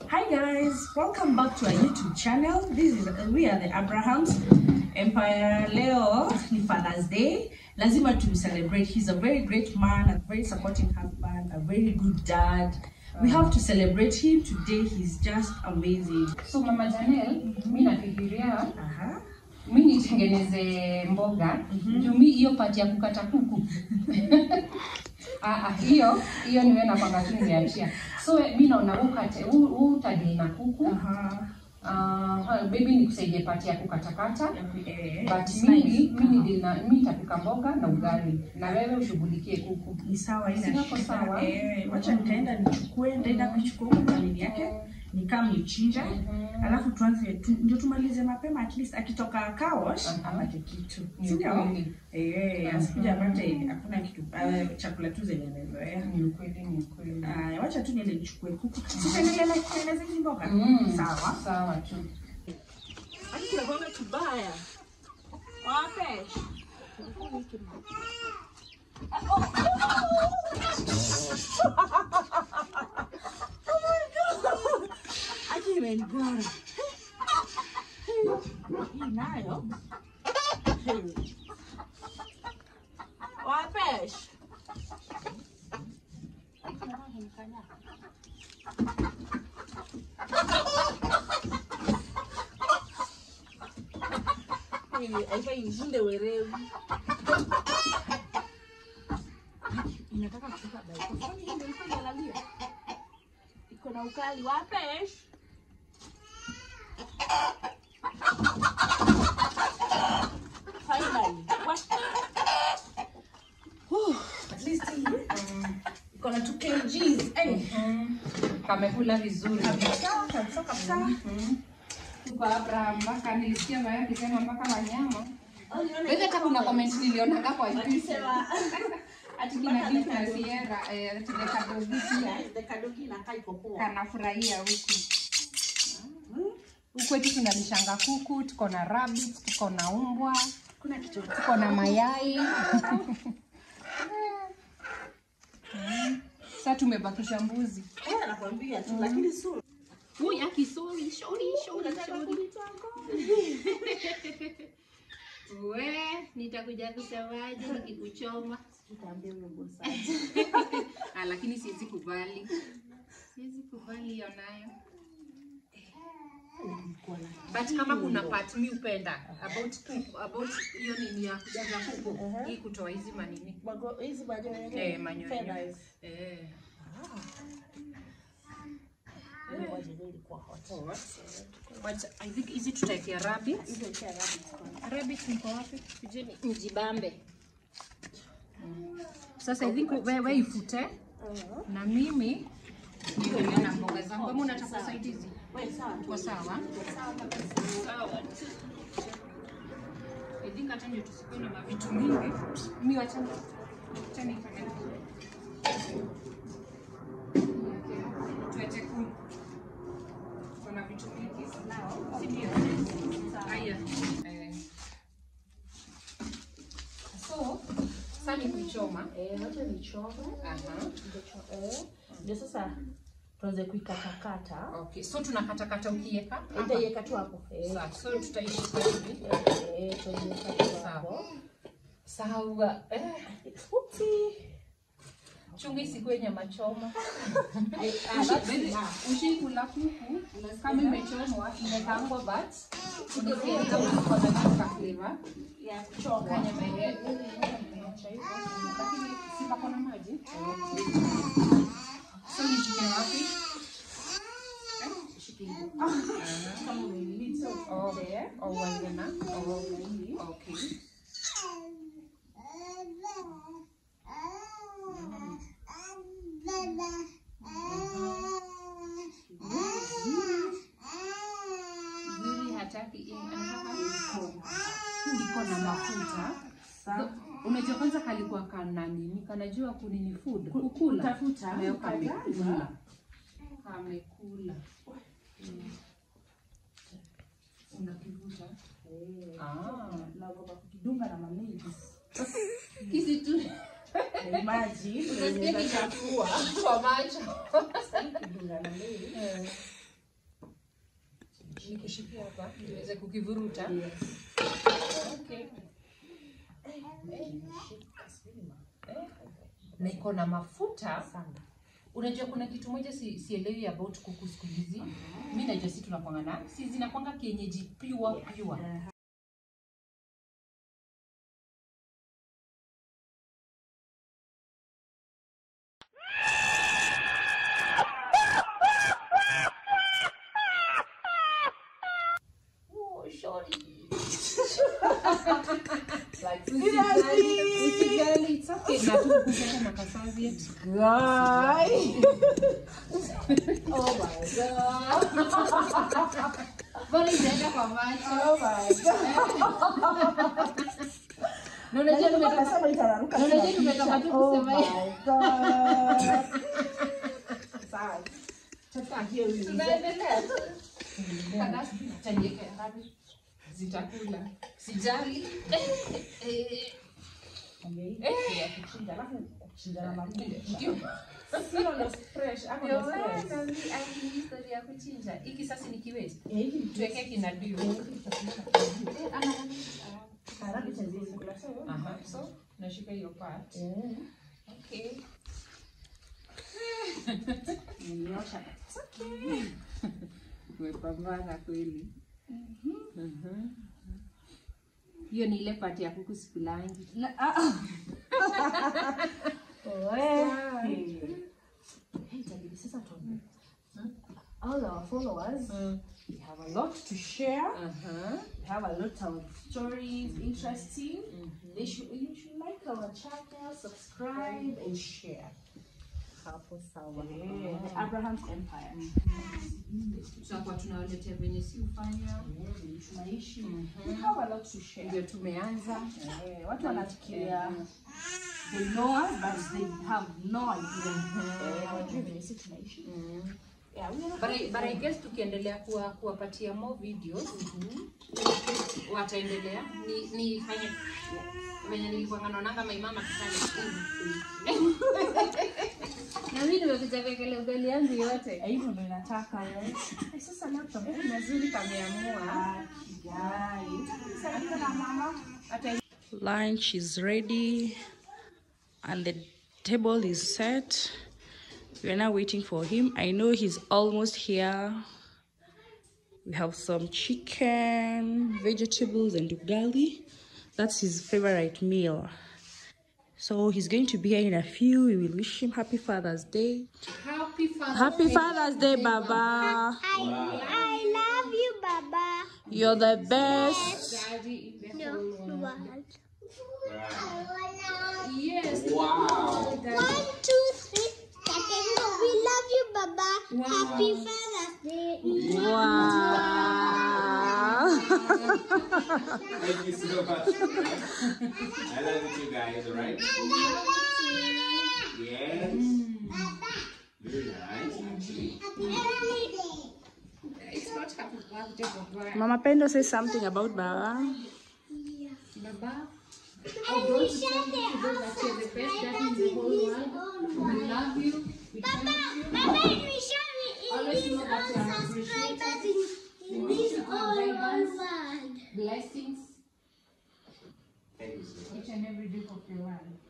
Hi guys, welcome back to our YouTube channel. This is we are the Abrahams Empire. Leo ni Father's Day. Lazima to celebrate. He's a very great man, a very supporting husband, a very good dad. We have to celebrate him today. He's just amazing. So Mama Janel, mi nafikiria Aha. mi nitengeneze mboga juu mi hiyo pati ya kukata kuku Ah, ah, hiyo hiyo niwe napanga tu nimeachia so we- mi naona huu ukate- huu- huu utadili na kuku Aha. uh, baby nikusaidie pati ya kukatakata Eh, but it's mimi nice. mi nidili na mi nitapika mboga na ugali na wewe ushughulikie kuku Ni sawa ina Si wako shida. sawa? Eh, wacha nitaenda nichukue, nitaenda kuchukua huko kanini yake nikam nichinje alafu tuanze tu, ndio tumalize mapema at least akitoka kawash Aha. apate kitu Ni sindio ukweli. eh asikuja apate hakuna kitu uh, chakula tu zenye amezoea ni ukweli ni ukweli uh, wacha tu niende nichukue kuku sitaendelea na kutengeneza hizi mboga Mm, sawa sawa tu akinakwanga kibaya wape Aje imenigora. Hii nayo. Wapesh. Aifa ishinde werevu. Inataka kutoka daika. Kwani hii ndio ilikuwa inalalia? Iko na ukali wapesh. Finally. What? Whew, At least hii iko na 2 kgs. Eh. kamekula vizuri Kabisa, kabisa, kabisa. Tuko Abraham mpaka nilisikia Maya akisema mpaka wanyama. Oh, nione Wewe hata kuna comment nilionaga kwa YouTube. Akisema Ati kina Dick na Sierra eh ati the kadogi pia the kadogi inakaa iko poa. kanafurahia huku. Huku eti tunalishanga kuku, tuko na rabbit, tuko na umbwa, Kuna kitu tuko na mayai. Sasa tumebakisha mbuzi. Eh, nakwambia tu lakini sura. Uy, aki sorry, sorry, sorry, sorry. We, nitakuja kusemaje nikikuchoma? Nitaambia huyo boss. Ah, lakini siwezi kubali. Siwezi kubali hiyo nayo. But kama kuna part mi upenda about kuku, about hiyo nini ya kujaza kuku, hii kutoa hizi manini. Mago hizi baadaye wenyewe. Eh, manyonyo. Feathers. Eh. Ile waje ndio ilikuwa hot. But I think hizi tutaekea rabbit. Hizo cha rabbit kwa. Rabbit mko wapi? Kujeni mjibambe. Sasa I think wewe we ifute na mimi niendelee na mboga zangu. Kama unataka usaidizi, Wewe sawa tu. uko sawa? Sawa. I think hata ndio tusikuwe na mavitu mingi. Mimi wacha wacha nifanye. Tuache ku kuna vitu mingi nao, si ndio? Haya. Eh. So, sasa ni kuichoma. Eh, wacha nichome. Aha. Ndio cho- eh. Ndio sasa tuanze kuikatakata. Okay. So tunakatakata ukiweka hapa. Nitaiweka tu hapo. Eh. Sawa. So tutaishika hivi. Eh, tutaiweka tu hapo. Sawa. Eh. Upsi. Chunga isikuwe nyama choma. Ah, that's enough. Ushikula kuku kama imechomwa imekaangwa but ukiweka kama kwa sababu ka flavor Ya kuchoma. kanya mbele. Lakini si pako na maji. So nishike wapi? Kama umenini, so Oh, there. oh, uanze na oh, okay. Zuri hataki anataka iko na mafuta. Sawa. Unajua kwanza kalikuwa kana nini? Kanajua kunini food. Kukula. Kutafuta. Leo Ukaja. kamekula. Kamekula. Mm. Unakivuta. Ah. Naogopa kukidunga na mamili. Kisi tu Imagine. Utasikia kichafua kwa macho. Kidunga na mamili. nikushikia hapa niweze kukivuruta. Okay. Na iko na mafuta Unajua kuna kitu moja si, sielewi about kuku siku hizi. Mimi najua si tunakwanga na si zinakwanga kienyeji pure pure. Oh, sorry. like, usijali, usijali, it's okay. Na tu kukupa na kasaviet. Guy. oh my god. Bali inaenda kwa macho. Oh my god. Na unajua tumetoka Nasema itararuka Na unajua kila tumetoka tu picha. Oh kusema my god. Sawa. Sasa hiyo ni tunaendelea. Kadasi taniweka ngapi? Zitakula. Sijali. Eh, eh, ya kuchinja alafu kuchinja na mafuta. ndio. Sio na fresh ama Ndio na maana stress. ni ai historia ya kuchinja. Hiki sasa ni kiwezi. Eh, hivi ni Tuweke kina dio. haraka cha zile kula sawa. Aha, so nashika hiyo part. Eh. Okay. Nimeosha. Umepambana kweli. Mhm. Hiyo ni ile part ya kuku sikulangi. Na ah. ah. Wewe. Hey, itabidi sasa tuone. All our followers, we have a lot to share. Aha. We have a lot of stories, interesting. They should, you should like our channel, subscribe, and share. Hapo sawa. Yeah, the Abraham's Empire. Tutakuwa tunawaletea venye si ufanya. Yeah, vile tunaishi. We have a lot to share. Ndio tumeanza. Eh, watu wanafikiria they know us but they have no idea. Eh, hawajui vile sisi tunaishi. Yeah, we are But I, but I guess tukiendelea kuwa kuwapatia more videos wataendelea ni nifanye venye nilikuwa naonanga my mama kifanya na mimi nimekuja kuwekelea ugali yangu yote Eh, hivyo ndio inataka eh. Eh, sasa laptop eh, mazuri kameamua guys. Sasa niko na mama. hata Lunch is ready and the table is set. We are now waiting for him. I know he's almost here. We have some chicken, vegetables, and ugali. That's his favorite meal. So he's going to be here in a few. We will wish him happy Father's Day. happy Father's Happy Father's Day, Baba. I, I love you, Baba. You're the best. Daddy in the No, whole world. one. Yes. One, two, three. We love you, Baba. Happy Father's Day. Wow. Thank you so much. I love you too, guys, alright? Yes. Very nice, actually. It's not happy birthday, Baba. Mama Pendo say something about Baba. Baba, I don't want you to know that you're the best daddy in the whole world. We love you. We thank you. Baba, we share it Always in know this that you are all appreciated. subscribers in, in this all world. Blessings Thank you so much. each and every day of your life.